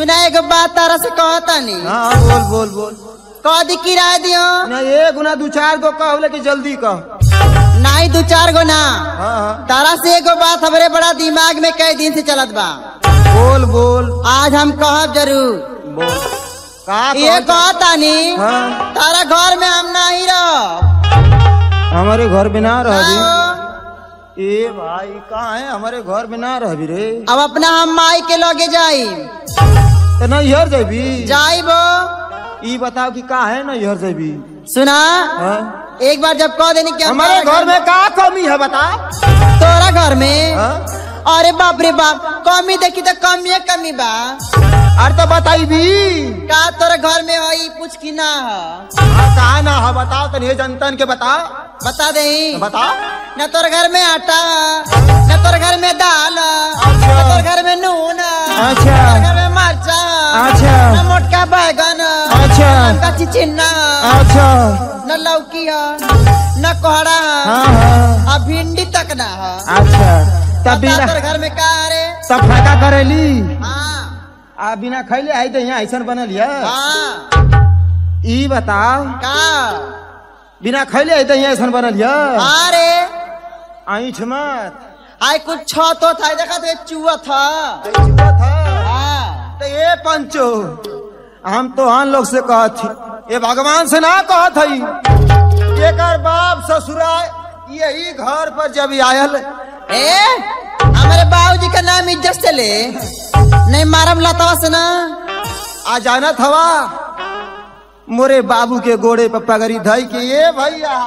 सुना एगो बात तारा से कहतानी हाँ बोल बोल बोल कह दी किराया दियो ना एक गुना दू चार गो कह बोले कि जल्दी कह नहीं दू चार गो ना हाँ हाँ तारा से एगो बात हमरे बड़ा दिमाग में कई दिन से चलत बा बोल बोल आज हम कहब जरूर बोल का ये कहत- कहतानी हाँ तारा घर में हम नहीं रह हमारे घर में ना रह ए भाई कहाँ है हमारे घर में ना रहबी रे अब अपना हम माई के लगे जाई तो नहीं हर जबी जाइबो ई बताओ कि का है ना हर जबी सुना हाँ? एक बार जब कह देनी कि हम हमारे तारा घर में का कमी है बता तोरा घर में हाँ? अरे बाप रे बाप कमी देखी तो कमी है कमी बा अरे तो बताई भी का तोरा घर में हई पूछ की ना है हाँ, का ना है बताओ तो नहीं जनतन के बता बता दे बता न तोर घर में आटा न तोर घर में दाल अच्छा। न तोर घर में नून न अच्छा तोर घर में मरचा अच्छा न मोटका बैगन अच्छा। न कच्ची चिन्ना अच्छा न लौकी है न कोहड़ा हाँ हाँ आ भिंडी तक ना है अच्छा तब बता बिना तोर घर में का है रे तब फाका करेली हाँ आ बिना खैले आई तो यहाँ ऐसा बनल है हाँ ई बताओ का बिना खैले आई तो यहाँ ऐसा बनल है अरे ऐठ मत आई कुछ छो तो था देखा तो चूहा था ऐठुआ था हाँ तो ये पंचो हम तो हम लोग से कहत थी ये भगवान से ना कहत हई एकर बाप ससुरा यही घर पर जब आयल ए हमारे बाबूजी का नाम इज्जत से ले नहीं मारम लतावा से ना आ जानत हवा मोरे बाबू के गोड़े पर पगड़ी धई के ये भैया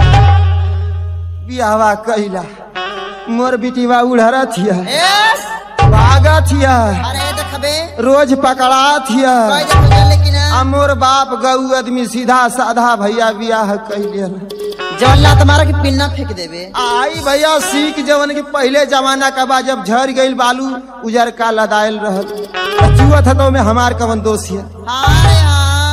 बियावा कैला मोर बिटिवा उड़हरा थिया ए भागा थिया अरे देखबे रोज पकड़ा थिया कोई देखो चल लेकिन आ मोर बाप गऊ आदमी सीधा साधा भैया बियाह कैले जवन ला तुम्हारा की पिन्ना फेंक देबे आई भैया सीख जवन के पहले जमाना का बा जब झर गईल बालू उजर का लदायल रहल चुआ था तो में हमार कवन दोष है हाँ रे हाँ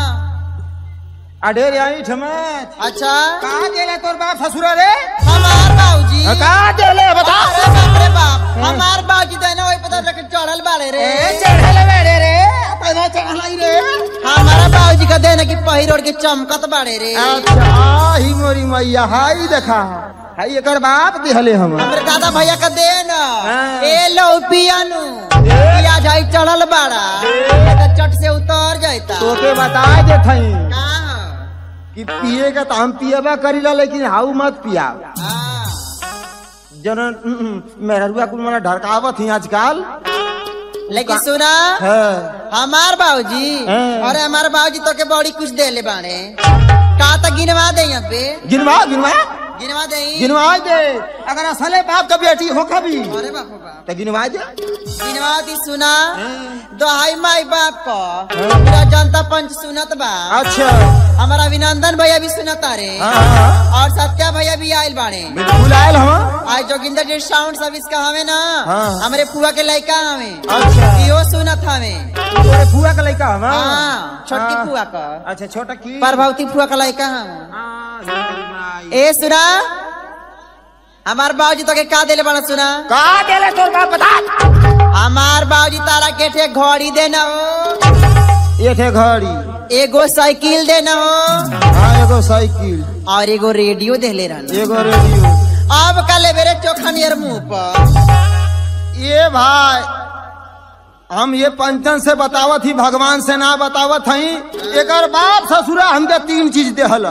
अडेर आई ठमत अच्छा कहा देले तोर बाप ससुरा रे हमार बाबूजी कहा देले बता अरे बाप रे बाप हमार बाबूजी तो ना वही पता लेकिन चढ़ल बाड़े रे चढ़ले बेड़े रे पैदा चढ़लाई रे हमारा बाबूजी का देना की पहिरोड़ के चमकत बाड़े रे अच्छा ही मोरी मैया हाई देखा हाई एकर बाप दिहले हम हमरे दादा भैया का दे ना हाँ। ए लो पियानु पिया जाई चढ़ल बाड़ा तो चट से उतर जाता तोके बता दे थई कहाँ? कि पिए का तो हम पिएबा करीला लेकिन हाउ मत पिया हाँ। जन मेहरुआ कुल मना ढरकावत ही आजकल लेकिन सुना है हमार बाबूजी हाँ। अरे हमार बाबूजी तो के बड़ी कुछ दे ले बाड़े का तो गिनवा दे यहाँ पे गिनवा गिनवा गिनवा दे गिनवा दे अगर असले बाप का बेटी हो कभी अरे बाप रे बाप तो गिनवा दे गिनवा दी सुना दोहाई माई बाप को पूरा जनता पंच सुनत बा अच्छा हमारा अभिनंदन भैया भी सुनता रे हाँ, हाँ, और सत्या भैया भी आयल बाड़े बिल्कुल आयल हम आज जोगिंदर जी साउंड सर्विस का हमें ना हाँ। हमारे फुआ के लड़का हमें अच्छा इहो सुनत हमें तोरे फुआ का लड़का हम हाँ छोटकी हाँ। फुआ का अच्छा छोटा की प्रभावती फुआ का लड़का हम हाँ, मेरी माई। ए सुना हमार बाबूजी तो के का देले बड़ा सुना का देले तोर बाप बता हमार बाबूजी तारा के ठे घड़ी देना हो ये थे घड़ी एगो साइकिल देना हो हाँ एगो साइकिल और एगो रेडियो देले रहना एगो रेडियो अब कल मेरे चोखा नियर मुंह पर ये भाई हम ये पंचन से बतावत ही भगवान से ना बतावत हई एकर बाप ससुरा हमके तीन चीज देहल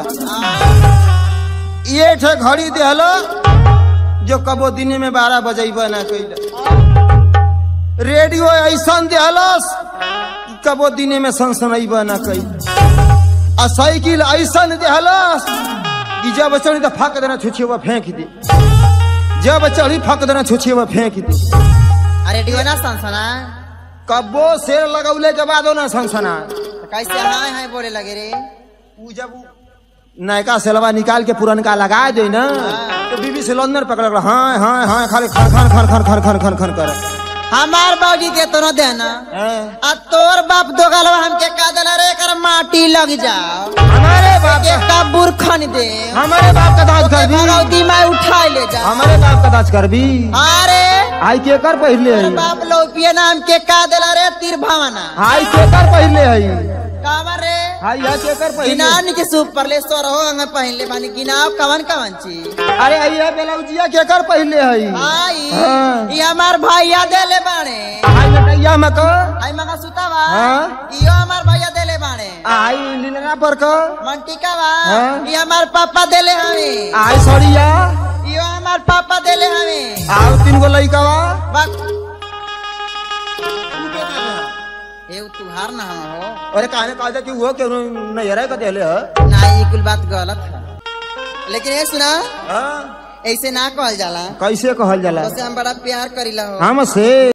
ये ठे घड़ी देहल जो कबो दिन में बारह बजेब ना कैल रेडियो ऐसा देहलस कि कबो दिन में सनसनैब ना कैल आ साइकिल ऐसा देहलस कि जब चढ़ी तो फाक देना छुछिए फेंक दे जब चढ़ी फक देना छुछिए फेंक दे आ रेडियो ना सनसना कब्बो शेर लगौले के बाद ना सनसना तो कैसे हाय हाय बोले लगे रे उ जब उ नयका सेलवा निकाल के पुरनका लगा दे ना तो बीबी से लंदन पकड़ हाँ हाँ हाँ खाली खन खन खन खन खन खन खन खन कर हमार बाबूजी के तो न देना हैं? आ तोर बाप दो गलवा हमके का देला रे कर माटी लग जाओ हमारे बाप के कबूर खन दे हमारे बाप का दाज कर भी भगवती माई उठा ले जा हमारे बाप का दाज कर भी अरे आई केकर पहले तोर है बाप लौपिया नाम के का देला रे तीर भावना आई केकर पहले है कावा रे आई या केकर पहले गिनान के सूप पर ले सोर हो अंग पहले बानी गिनाव कवन कवन चीज अरे आइया बेलाउजिया केकर पहले है आई हाँ। ये हमार भैया देले बाणे आई लटैया में को आई मगा सुतावा हाँ। इयो हमार भैया देले बाणे आई लीलना पर को मंटिका बा हाँ। ये हमार पापा देले हमें आई सड़िया इयो हमार पापा देले हमें आओ तीन गो लइकावा बक ए तुहार ना हो अरे कहने कहा कि वो क्यों नजर का देले है ना ये कुल बात गलत है लेकिन ये सुना हाँ? ऐसे ना कहल जाला कैसे कहल जाला बस हम बड़ा प्यार करीला हो हमसे